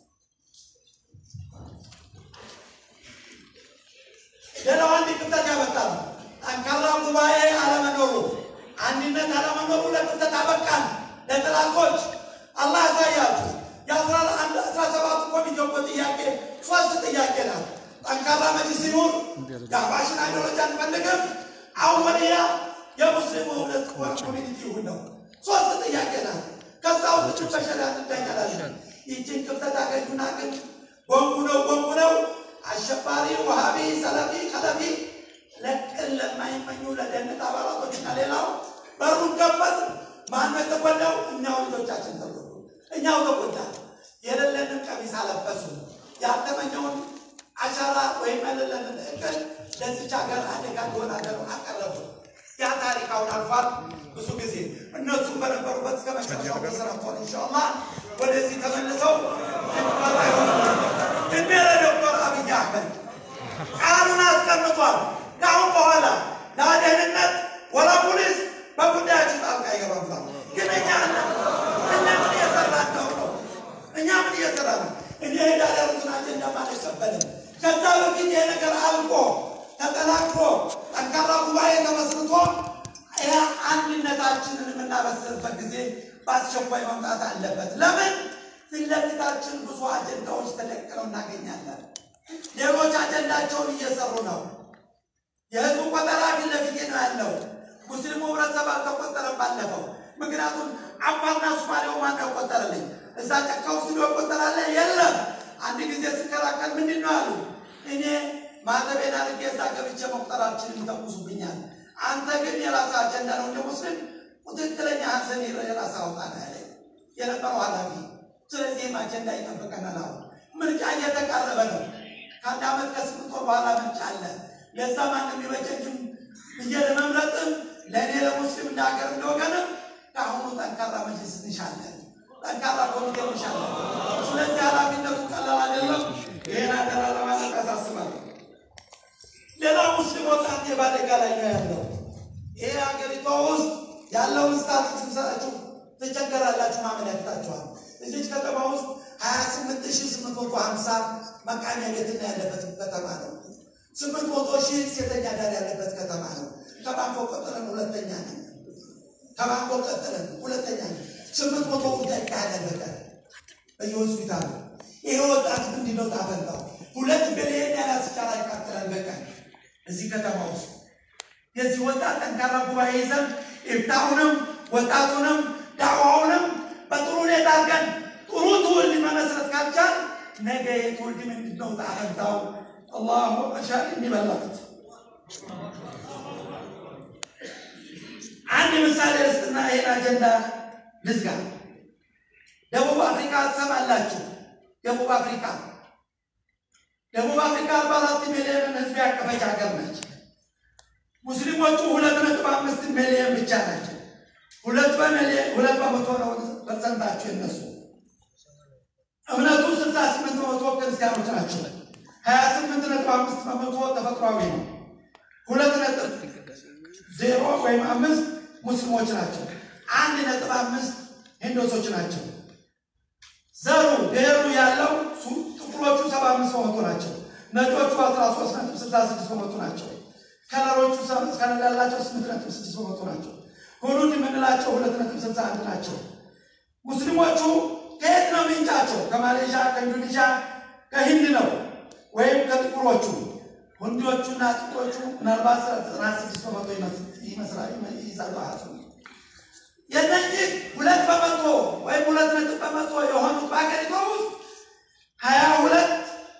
ሌላው አንድ ክፍተት ያመጣል። ጠንካራ ጉባኤ አለመኖሩ፣ አንድነት አለመኖሩ ለክፍተት አበቃን። ለጥላቶች አላህ ያሳያችሁ። የአስራ ሰባቱ ኮሚቴ እኮ ጥያቄ ሶስት ጥያቄ ናት። ጠንካራ መጅሊስ ይኑር፣ የአህባሽን አይዲዮሎጂ አንፈልግም፣ አወልያ የሙስሊሙ ህብረት ኮሚኒቲ ይሁን ነው። ሶስት ጥያቄ ናት። ከዛ ውስጥ በሸሪያ እንዳኛላለን። ይህችን ክፍተት አገኙና ግን ጎንጉ ነው ጎንጉ ነው አሸባሪ፣ ውሃቢ፣ ሰለፊ፣ ከለፊ ለቅን ለማይመኙ ለደህንነት አባላቶችና ሌላው በሩን ከፈት። ማነው የተጎዳው? እኛው ልጆቻችን ተጎዱ። እኛው ተጎዳ። የሌለንን ቀሚስ አለበሱ። ያልተመኘውን አሻራ ወይም የሌለንን እቅድ ለዚች ሀገር አደጋ እንደሆነ ሀገር አቀረቡ። ያ ታሪክ አሁን አልፏል። ብዙ ጊዜ እነሱም በነበሩበት እስከ መጨረሻው ተሰራቷል። ኢንሻአላ ወደዚህ ተመልሰው እድሜ ለዶክተር አብይ አህመድ ቃሉን አስቀምጧል። ከአሁን በኋላ ለደህንነት ወላ ፖሊስ በጉዳያችን ጣልቃ ይገባል። ግን እኛ እኛ ምን እየሰራን ነው ነው እኛ ምን እየሰራ ነው? እኔ ሄዳል ያሉትን አጀንዳ አልቀበልም። ከዛ በፊት ይሄ ነገር አልቆ ተጠናክሮ ጠንካራ ጉባኤ ተመስርቶ ያ አንድነታችንን የምናበስርበት ጊዜ በአስቸኳይ መምጣት አለበት። ለምን ፊት ለፊታችን ብዙ አጀንዳዎች ተደቅነው እናገኛለን። ሌሎች አጀንዳቸውን እየሰሩ ነው። የህዝቡ ቆጠራ ፊት ለፊቴ ነው ያለው። ሙስሊሙ ህብረተሰብ አልተቆጠረም ባለፈው። ምክንያቱም አፋርና ሱማሌው ማን ያቆጠረልኝ? እዛ ጫካ ውስጥ ሊሆ ቆጠራለ የለም። አንድ ጊዜ ስከራከር ምንድን ነው አሉ። እኔ ማተቤን አድርጌ እዛ ገብቼ መቁጠራችንን ይተኩሱብኛል። አንተ ግን የራስህ አጀንዳ ነው እንደ ሙስሊም ትክክለኛ ሀዘን የራስህ አውጣ ነው ያለኝ የነበረው ኃላፊ። ስለዚህም አጀንዳ ይጠብቀናል። አሁን ምርጫ እየተቃረበ ነው። ከአንድ ዓመት ከስምንት ወር በኋላ ምርጫ አለ። ለዛ ማን የሚበጀጅም ብዬ ለመምረጥም ለእኔ ለሙስሊም እንደ ሀገር እንደወገንም ከአሁኑ ጠንካራ መጅልስ እንሻለን፣ ጠንካራ ኮሚቴ እንሻለን። ስለዚህ ኃላፊነቱ ቀላል አይደለም። ይህን አደራ ለማለት ያሳስባል። ሌላው ሙስሊም ወጣት በአደጋ ላይ ነው ያለው። ይሄ ሀገሪቷ ውስጥ ያለውን ስታትስ ስሰጣችሁ ትቸገራላችሁ፣ ማመን ያቅታችኋል። እዚች ከተማ ውስጥ ሀያ ስምንት ሺህ ስምንት መቶ ሀምሳ መቃሚያ ቤትና ያለበት ከተማ ነው። ስምንት መቶ ሺህ ሴተኛ ዳር ያለበት ከተማ ነው። ከባንኮ ቀጥለን ሁለተኛ ነን። ከባንኮ ቀጥለን ሁለተኛ ነን። ስምንት መቶ ጉዳይ ይካሄዳል በቀን በየሆስፒታሉ። ይሄ ወጣት ምንድን ነው ታፈንታው? ሁለት ቢሊዮን ያለ ስቻራ ይቃጠላል በቀን እዚህ ከተማ ውስጥ። የዚህ ወጣት ጠንካራ ጉባኤ ይዘን ኢፍታሁንም ወጣቱንም ዳዕዋውንም በጥሩ ሁኔታ አድርገን ጥሩ ትውልድ መመስረት ካልቻል ነገ የትውልድ ምንድን ነው ታፈንታው? አላሁ አሻር የሚበላት አንድ ምሳሌ ርስትና ይህን አጀንዳ ልዝጋ። ደቡብ አፍሪካ ትሰማላችሁ። ደቡብ አፍሪካ ደቡብ አፍሪካ አርባ አራት ሚሊዮንን ህዝብ ያቀፈች ሀገር ነች። ሙስሊሞቹ ሁለት ነጥብ አምስት ሚሊዮን ብቻ ናቸው። ሁለት በሚሊዮን ሁለት በመቶ ነው ፐርሰንታቸው የነሱ እምነቱ ስልሳ ስምንት በመቶ ክርስቲያኖች ናቸው። ሀያ ስምንት ነጥብ አምስት በመቶ ተፈጥሯዊ ነው። ሁለት ነጥብ ዜሮ ወይም አምስት ሙስሊሞች ናቸው። አንድ ነጥብ አምስት ሂንዶሶች ናቸው። ዘሩ ብሔሩ ያለው ጥቁሮቹ ሰባ አምስት በመቶ ናቸው። ነጮቹ አስራ ሶስት ነጥብ ስልሳ ስድስት በመቶ ናቸው። ከለሮቹ ከለር ያላቸው ስምንት ነጥብ ስድስት በመቶ ናቸው። ሁሉድ የምንላቸው ሁለት ነጥብ ስልሳ አንድ ናቸው። ሙስሊሞቹ ከየት ነው ምንጫቸው? ከማሌዥያ፣ ከኢንዶኔዥያ፣ ከሂንድ ነው ወይም ከጥቁሮቹ። ህንዶቹና ጥቁሮቹ ምናልባት ዘጠና ስድስት በመቶ ይመስላል ይይዛሉ አሃዙ የነዚህ ሁለት በመቶ ወይም ሁለት ነጥብ በመቶ የሆኑት በሀገሪቷ ውስጥ ሀያ ሁለት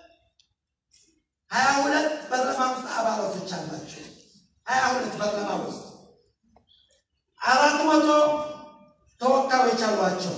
ሀያ ሁለት በርለማ ውስጥ አባላቶች አላቸው። ሀያ ሁለት በርለማ ውስጥ አራት መቶ ተወካዮች አሏቸው።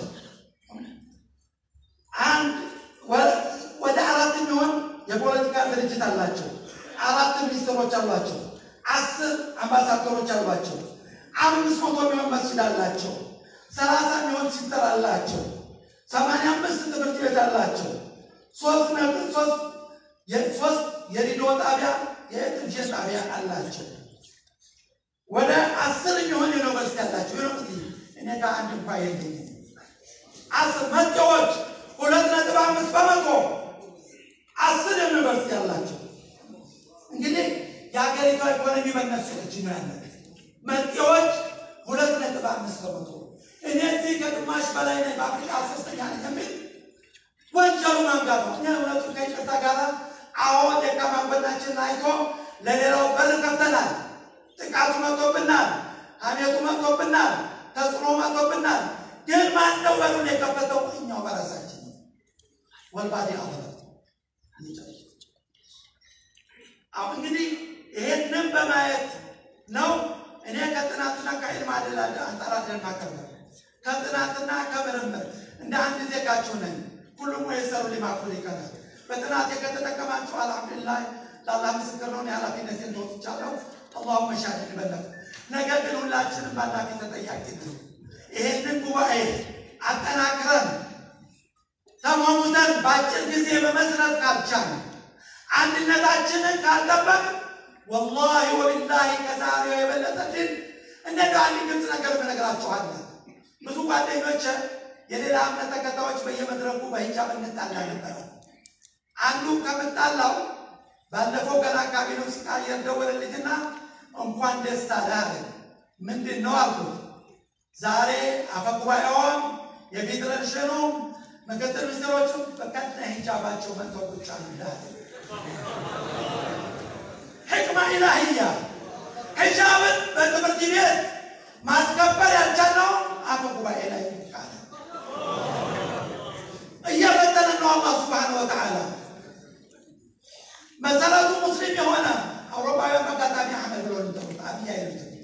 አንድ ወደ አራት የሚሆን የፖለቲካ ድርጅት አላቸው። አራት ሚኒስትሮች አሏቸው። አስር አምባሳደሮች አሏቸው። አምስት መቶ የሚሆን መስጊድ አላቸው። ሰላሳ የሚሆን ሲስተር አላቸው። ሰማንያ አምስት ትምህርት ቤት አላቸው። ሶስት ነጥብ ሶስት ሶስት የሬዲዮ ጣቢያ የቴሌቪዥን ጣቢያ አላቸው። ወደ አስር የሚሆን ዩኒቨርሲቲ አላቸው። ዩኒቨርሲቲ እኔ ጋር አንድ እንኳ የለኝም። አስር መጤዎች ሁለት ነጥብ አምስት በመቶ አስር ዩኒቨርሲቲ አላቸው። እንግዲህ የሀገሪቷ ኢኮኖሚ በነሱ እጅ ነው ያለ። መጤዎች ሁለት ነጥብ አምስት በመቶ እኔ እዚህ ከግማሽ በላይ ነኝ፣ በአፍሪካ ሶስተኛ ነኝ የሚል ወንጀሉ ማንጋት ነው። እኛ እውነቱ ከይቅርታ ጋር አዎ ደካማ ጎናችንን አይቶ ለሌላው በር ከፍተናል። ጥቃቱ መጥቶብናል፣ ሀሜቱ መጥቶብናል፣ ተጽዕኖ መጥቶብናል። ግን ማን ነው በሩን የከፈተው? እኛው በራሳችን ነው። ወልባዴ አበረ አሁን እንግዲህ ይሄንን በማየት ነው እኔ ከጥናትና ከዕልም አደላ አንጻር አደናቀርበ ከጥናትና ከምርምር እንደ አንድ ዜጋችሁ ነኝ። ሁሉም የሰሩ ሊማኩል ይቀራል። በጥናት ከተጠቀማችሁ አልሐምዱሊላህ ለአላህ ምስክር ነው። የኃላፊነቴን ተወጥቻለሁ። አላሁመ ሻሂድ በለቅ። ነገር ግን ሁላችንም ባላፊ ተጠያቂ ነው። ይሄንን ጉባኤ አጠናክረን ተሟሙተን በአጭር ጊዜ በመስረት ካልቻል አንድነታችንን ካልጠበቅ ወላሂ ወቢላሂ ከዛሬው የበለጠ ድል እንደ አንድ ግልጽ ነገር ብነግራችኋለሁ። ብዙ ጓደኞች የሌላ እምነት ተከታዮች በየመድረኩ በሂጃብ እንጣላ ነበረ። አንዱ ከምጣላው ባለፈው ገና አካባቢ ነው ሲቃየር ደወለልኝና እንኳን ደስ አለህ አለ። ምንድን ነው አልኩት። ዛሬ አፈጉባኤውም የፌዴሬሽኑም ምክትል ሚኒስትሮቹም በቀጥታ ሂጃባቸው መጥተው ቁጭ አሉ። ሕክማ ኢላህያ ሂጃብን በትምህርት ቤት ማስከበር ያልቻልነው አፈ ጉባኤ ላይ ቃለ እየፈተነ ነው አላህ ስብሓነሁ ወተዓላ። መሰረቱ ሙስሊም የሆነ አውሮፓውያን አጋጣሚ አህመድ ብሎ ልጠሩት አብያ ይሉት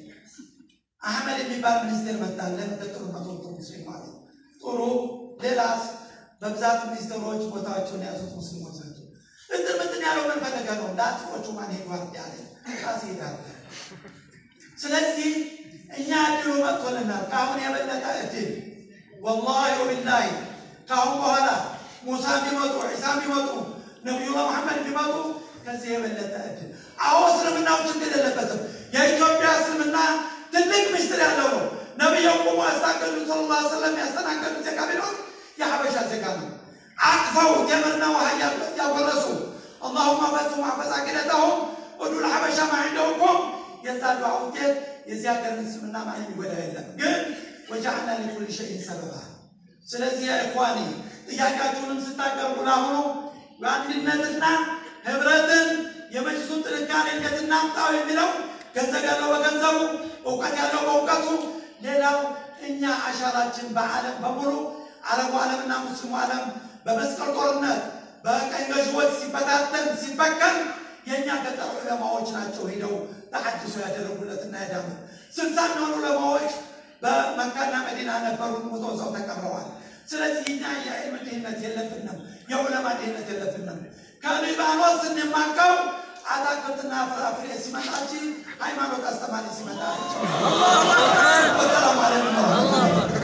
አህመድ የሚባል ሚኒስቴር መጣለ በጥሩ መቶ ሙስሊም ማለት ነው። ጥሩ ሌላስ በብዛት ሚኒስትሮች ቦታቸውን የያዙት ሙስሊሞች ናቸው። እጥር ምጥን ያለው ምን ፈለገ ነው? ለአጥሮቹ ማን ሄዷል ያለ ራስ ሄዳል። ስለዚህ እኛ እድሉ መጥቶልናል። ከአሁን የበለጠ እድል ወላሂ ወቢላሂ ከአሁን በኋላ ሙሳ ቢመጡ ዒሳ ቢመጡ ነቢዩላህ መሐመድ ቢመጡ ከዚህ የበለጠ እድል አዎ እስልምናው ችግር የለበትም። የኢትዮጵያ እስልምና ትልቅ ምስጢር ያለው ነው። ነቢዩ ቁሙ ያስታገዱ ስለ ላ ስለም ያስተናገዱት ዜጋ ቢኖር የሀበሻ ዜጋ ነው። አቅፈው ጀመርና ውሃ ያጎረሱ አላሁማ በሱ ማፈዛ ቂደተሁም ወዱል ሀበሻ ማዕንደውኩም የዛ ዱዓ ውጤት የዚህ ሀገር እስልምና ማን የሚጎዳ የለም። ግን ወጀዐልና ሊኩል ሸይን ሰበባ። ስለዚህ ኢኽዋኒ ጥያቄያችሁንም ስታቀርቡ ለአሁኑ በአንድነትና ህብረትን የመጅሱን ጥንካሬ እንዴት እናምጣው የሚለው ገንዘብ ያለው በገንዘቡ እውቀት ያለው በእውቀቱ ሌላው እኛ አሻራችን በዓለም በሙሉ አረቡ ዓለምና ሙስሊሙ ዓለም በመስቀል ጦርነት በቀኝ ገዥዎች ሲበታተን ሲበከል የእኛ ገጠር ዑለማዎች ናቸው ሄደው ተሐድሶ ያደረጉለትና ያዳሙት። ስልሳ የሚሆኑ ዑለማዎች በመካና መዲና ነበሩ፣ ሞተው ሰው ተቀብረዋል። ስለዚህ እኛ የዕልም ድህነት የለብንም፣ የዑለማ ድህነት የለብንም። ከሊባኖስ ስንማቀው አታክልትና ፍራፍሬ ሲመጣ እንጂ ሃይማኖት አስተማሪ ሲመጣ ሰላም አለይኩም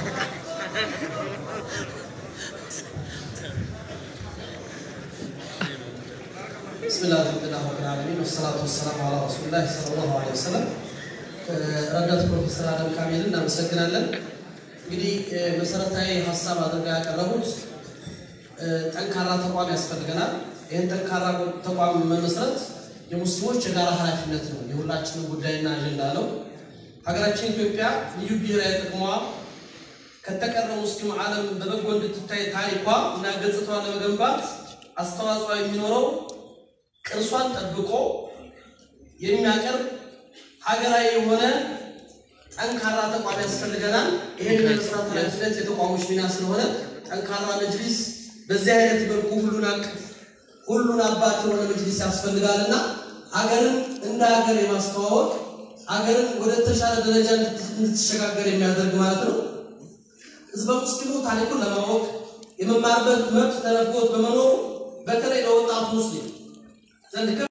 ብስሚላህ አልሐምዱሊላህ ረብል ዓለሚን ወሰላቱ ወሰላሙ ዐላ ረሱሊላህ ሰለላሁ ዐለይሂ ወሰለም። ረዳት ፕሮፌሰር አደም ካሚልን እናመሰግናለን። እንግዲህ መሰረታዊ ሀሳብ አድርገው ያቀረቡት ጠንካራ ተቋም ያስፈልገናል። ይህን ጠንካራ ተቋም መመስረት የሙስሊሞች የጋራ ኃላፊነት ነው፣ የሁላችንም ጉዳይና አጀንዳ ነው። ሀገራችን ኢትዮጵያ ልዩ ብሔራዊ ጥቅሟ ከተቀረው ሙስሊም ዓለም በበጎ እንድትታይ ታሪኳ እና ገጽታዋን ለመገንባት አስተዋጽኦ የሚኖረው ቅርሷን ጠብቆ የሚያቀርብ ሀገራዊ የሆነ ጠንካራ ተቋም ያስፈልገናል። ይሄን የመስራት ኃላፊነት የተቋሞች ሚና ስለሆነ ጠንካራ መጅሊስ በዚህ አይነት መልኩ ሁሉን አቅፍ ሁሉን አባት የሆነ መጅሊስ ያስፈልጋልና ሀገርን እንደ ሀገር የማስተዋወቅ ሀገርን ወደ ተሻለ ደረጃ እንድትሸጋገር የሚያደርግ ማለት ነው። ህዝበ ሙስሊሙ ታሪኩን ለማወቅ የመማርበት መብት ተነፍጎት በመኖሩ በተለይ ለወጣቱ ሙስሊም ዘንድ